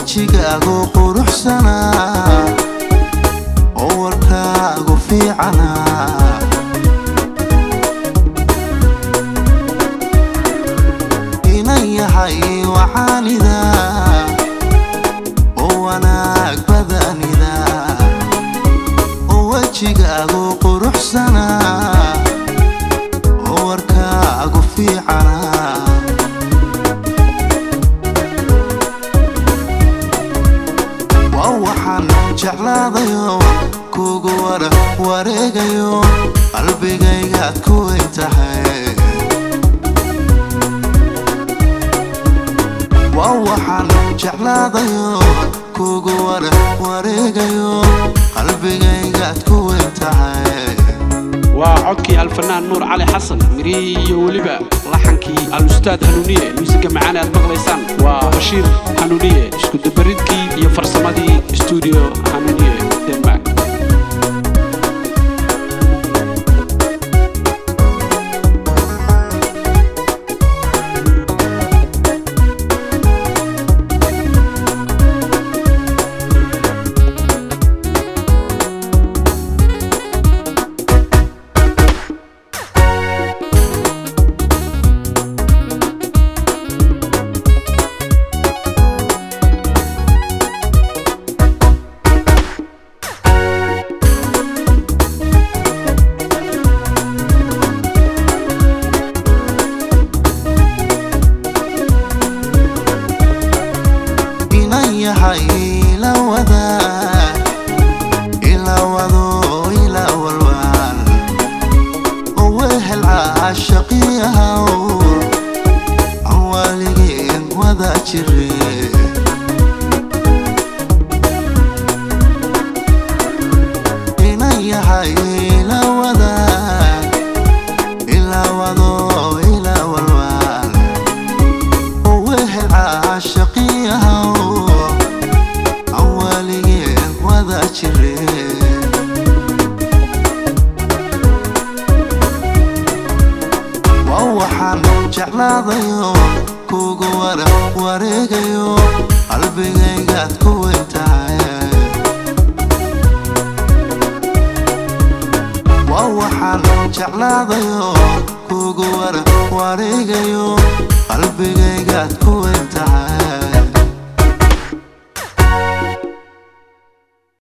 wejigaagu quruxsanaa oo warkaagu fiicanaa inan yahay waxaanida oo wanaag badanida oo wejigaagu quruxsanaa oo warkaagu fiicanaa waa waxaan jeclaadayo kugu wara wareegayo qalbigaygaad ku weyn tahay waa waxaan jeclaadayo kugu wara wareegayo qalbigaygaad ku weyn tahay waa codkii alfanaan nuur cali xasan mirihii iyo weliba laxankii al-ustaad hanuuniye muusiga macaan aad maqlaysaan waa bashiir hanuuniye iskudabaridkii iyo farsamadii stuudio hanuuniye denmark inan yahay ila wadaag ila wado ila walwaan oo wehel caashaqiyahaw aan waaligeen wada jire inan yahay ila wadaag ila wado ila walwaan oo wehel caashaqiyahaw aan waaligeen wada jire waa waxaan jeclaadayo kugu wara wareegayo qalbigaygaad ku weyn tahay waa waxaan jeclaadayo kugu wara wareegayo qalbigaygaad ku weyn tahay